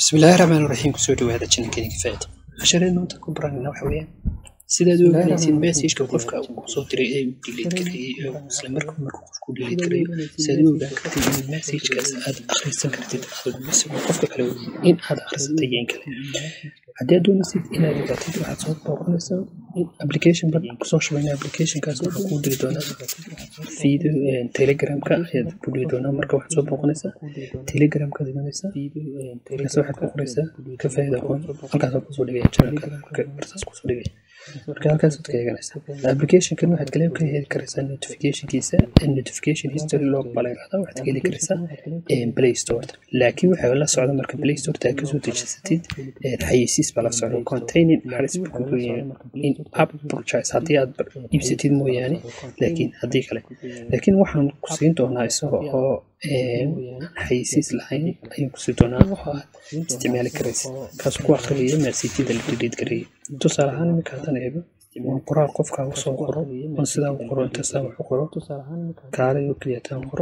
bismillaahi raxmaan raxiim kusoo dhawaada channelkeena kifaayada cashareed maanta ku baranayna waxa weeyaan sidaad u ogaanaysid messageka qofka uu soo diray ee uu delete gareeyey ee uu isla markuu markuu qofku delete gareeyo sidaad u ogaan kartid in messagekaas aad akhrisan kartid isagoo qofka kale in aad akhrisatay iyo in kale haddii aad doonaysid inaad ogaatid waxaad soo booqanaysaa application bad kusoo shubayna applicationkaas wuxuu kuu diri doonaa video telegramka ayaad ku diri doonaa marka waxaad soo booqanaysaa telegramka imanaysaa markaas waxaad ku qoraysaa ka faa'iida aqoon halkaasaa kusoo dhigaya channelka marka markaas kusoo dhigaya marka halkaasaad ka eeganaysaa applicationkan waxaad kale ka heli karaysaa notificationkiisa notification history log baa la yidhahdaa waxaad ka heli karaysaa play store laakiin waxaa la socda marka play store taa kasoo dejisatid xayeysiis baa la socda containing halis in app purchase haddii aad iibsatid mooyaane laakiin haddii kale laakiin waxaan ku siin doonaa isaga oo xayeysiis lahayn ayaan kusii doonaa oo aad isticmaali karaysa kaas ku akhriyayo messajyada la delete gareeyay tusaale ahaan iminka haddaan eego waa qoraal qofkaa usoo qoro on sidaa u qoro intasaa wax u qoro kaalay oo keliyataan qoro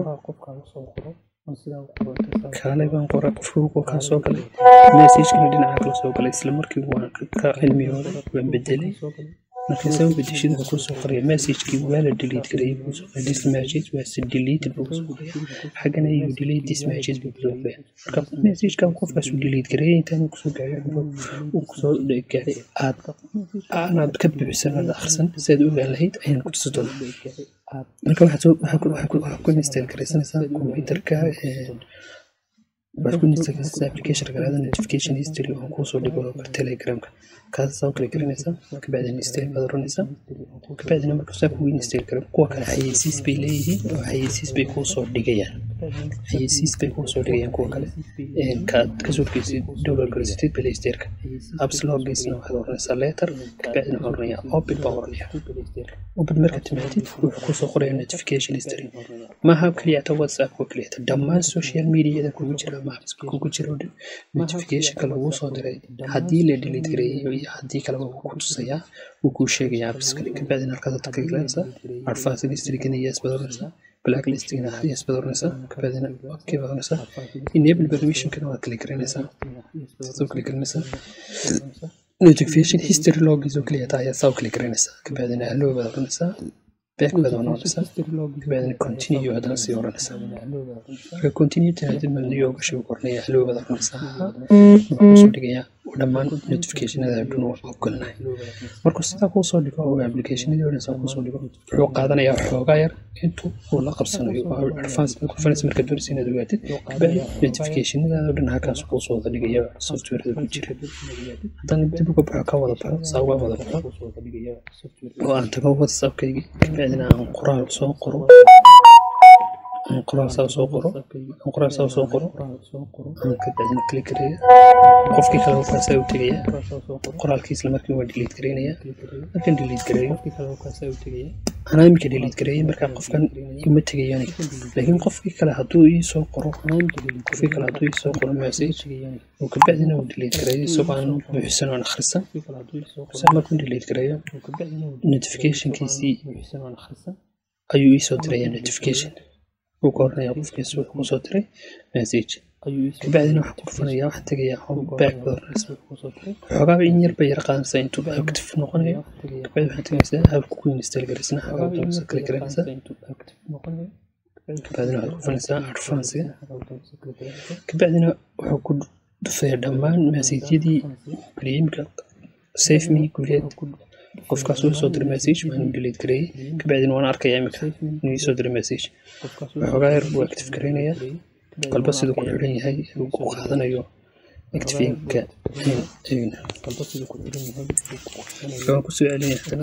kaalay baan qoray qofkii kaa soo galay messagekana dhinaca kala soo galay isla markii waan ka cilmiyooday waan bedelay marka soo bedeshid wuxuu kusoo qoraya messagekii waa la delete gareeyay buu soo qoray this message was deleted buu kusoo qoraya xaggana you delete this message buu kusoo qoraya marka messagekan qofkaas uu delete gareeyay intaan uu kusoo gaaray uu kusoo gaaray aad aanaad ka bixisan aad akhrisan si aad u ogaan lahayd ayaan ku tusi doonaa marka waxaad ku install garaysanaysaa computerka waxaad ku install garaysanaysaa application garaada notification history oo kuusoo dhigo telegramka kaas soo kala garanaysaa kabacdina install baad oranaysaa kabacdina marka saa kugu install garan kuwa kale xayeysiis bay leeyihiin oo xayeysiis bay kuusoo dhigayaan xayeysiis bay kuusoo dhigayaan kuwa kale kaad kasoo geysid download garaysatid playstore-ka apps loo geysna waxaad oranaysaa letter kabacdina waxaan oranayaa open baan oranayaa open marka timaadid wuxuu kusoo qoraya notification history maaha keliya ta whatsapp oo keliya ta dhammaan social mediada kugu jira ama apps kugu jira oo dhan notificationka laguu soo diray haddii la delete gareeyo iyo haddii kaleba wuu ku tusayaa wuu kuu sheegayaa apps-kani kabacdina halkaas ka galanaysaa advanced history-gana yes baad oranaysaa blacklist-gana yes baad oranaysaa kabacdina okay baad oranaysaa enable permission-kana waad kala garanaysaa soo kala garanaysaa notification history loggiis oo keliya taa ayaa saa u kala garanaysaa kabacdina hello baad oranaysaa back baad oranaysaa kabacdina continue haddana sii oranaysaa marka continue tahaadid madiyo gashi oranaya hello baad oranaysaa wuxuu kusoo dhigayaa dhammaan notificationada dhan waa ogolnahay markuu sidaa kuusoo dhigo oo applicationadii oo dhan saa kuusoo dhigo wuxuu qaadanayaa xoogaa yar intuu uu la qabsanayo oo advance conference marka doonaysa inaad ogaatid kabacdi notificationadaada oo dhan halkaas kuusoo wada dhigaya softwareda ku jira haddana dib uga baxo ka wada baxo saa uga wada baxo oo aan tago whatsappkaygi kabacdina aan qoraal soo qoro qoraal saa soo qoro qoraal saa soo qoro kabacdina click gareeya qofkii kale halkaasaa u tegaya qoraalkii isla markii waa delete gareynaya markan delete gareeyo anaa iminka delete gareeyay markaa qofkan ima tegayo aniga laakiin qofkii kale hadduu ii soo qoro qofkii kale hadduu ii soo qoro message oo kabacdina uu delete gareeyo isagoo aan buuxisan oon akhrisan saa markuu delete gareeyo notificationkiisii ayuu ii soo diraya notification wuu ka oranaya qofkiis wuxuu kusoo diray message kabacdina waxaan ku dhufanayaa waxaan tegayaa home back baad oranaysaa xoogaaba in yar bay yar qaadanaysaa intuu active noqonayo kabacdi waxaan tegaysaa habka ku install garaysana xoogaa doonaysa kala garanaysaa kabacdina waxaad ku dhufanaysaa advancega kabacdina wuxuu ku dhufaya dhammaan messajyadii imika safe me guleed qofkaas uu soo diray message waan delete gareeyay kabacdina waan arkayaa imika inuu ii soo diray message waxoogaa yar buu active gareynayaa qalba siduu ku xidhan yahay uu ku qaadanayo activinka waan kusoo celinaya haddana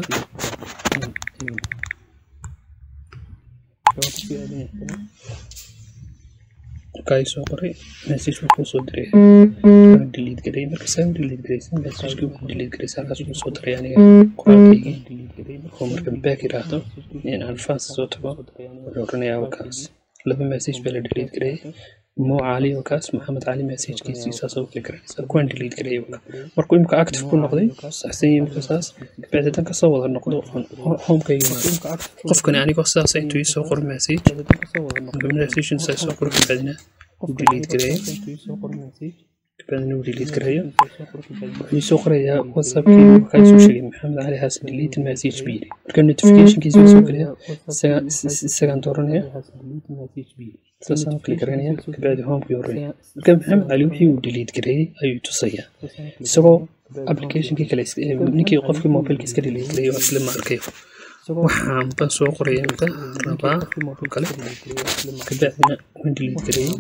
markaa soo qoray message wuxuu soo diray waan delete gareeyay marka saa delete gareysan messagekii wuxuu delete gareysa halkaas wuxuu soo diray aniga qoraalkaygii oo marka back yiraahdo in advance soo tago wuxuu oranayaa halkaas laba message baa la delete gareeyay mo cali oo kaas maxamed cali messagekiisii saas oo kala garanaysaa kuwaan delete gareeyay markuu imika active ku noqday saxsan yahay marka saas kabacdi dan kasoo wada noqdo homekayga qofkani anigoo saasa intuu ii soo qoro message message saa soo qoro kabacdina delete gareeyay kabacdina uu delete gareeyo wuxuu soo qorayaa whatsappkii waxaa soo sheegay maxamed cali xasan delete message buu yidhi marka notificationkiisa waa soo gelaya isagaan dooranaya saasaan kli garanaya kabacdi homekii horreeya marka maxamed cali wixii uu delete gareeyey ayuu tusayaa isagoo applicationkii kale ninkii qofkii mobilka iska delete gareeyey oo isla ma arkayo waxaan baan soo qoraya inta rabaa kale kabacdina waan delete gareeyey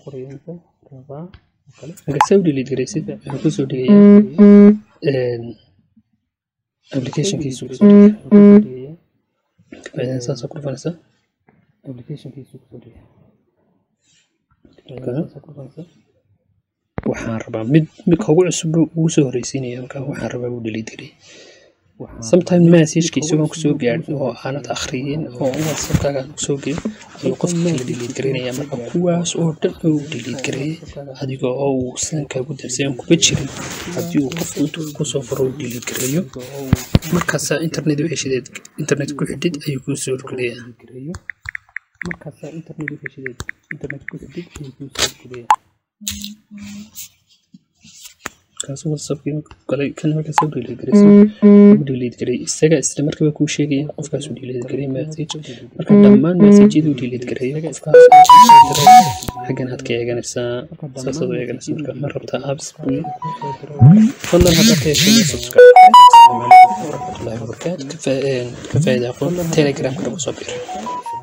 marka saa u delete gareysid wuxuu kusoo dhigayaa applicationkiisu kusoo dhigaya kabacdina saasaa ku dhufanaysaa waxaan rabaa mid mid ugu cusub ugu soo horeysiinaya halkaa waxaan rabaa uu delete gareeyey sometime messageka isagoon kusoo gaadhin oo aanad akhriyin oo whatsappkaaga aan kusoo gelin ayuu qofka kala delete garaynaya marka kuwaas oo dhan uu delete gareeyey adiga oo uu sidan kaagu darsay aan kuba jirin haddii uu qofku intuu kusoo furo uu delete gareeyo markaasaa internet heshideed internet ku xidhid ayuu kuu soo horgelaya markaasaa internet heshideed internet ku xidhid ayuu kuu soo horgelaya kaas whatsappkii galay kan markaas u delete garaysa u delete garay isaga isla markaba kuu sheegaya qofkaas u delete garay message marka dhammaan messageyada u delete garayo qofkaas xaggan aad ka eeganaysaa saasaad u eeganaysa marka ma rabtaa apps buu fadlan haddaad ka heshay subscribe asalaamu calaykum waraxmatullaahi wabarakaatu ka faa'iida aqoon telegramka nagu soo biir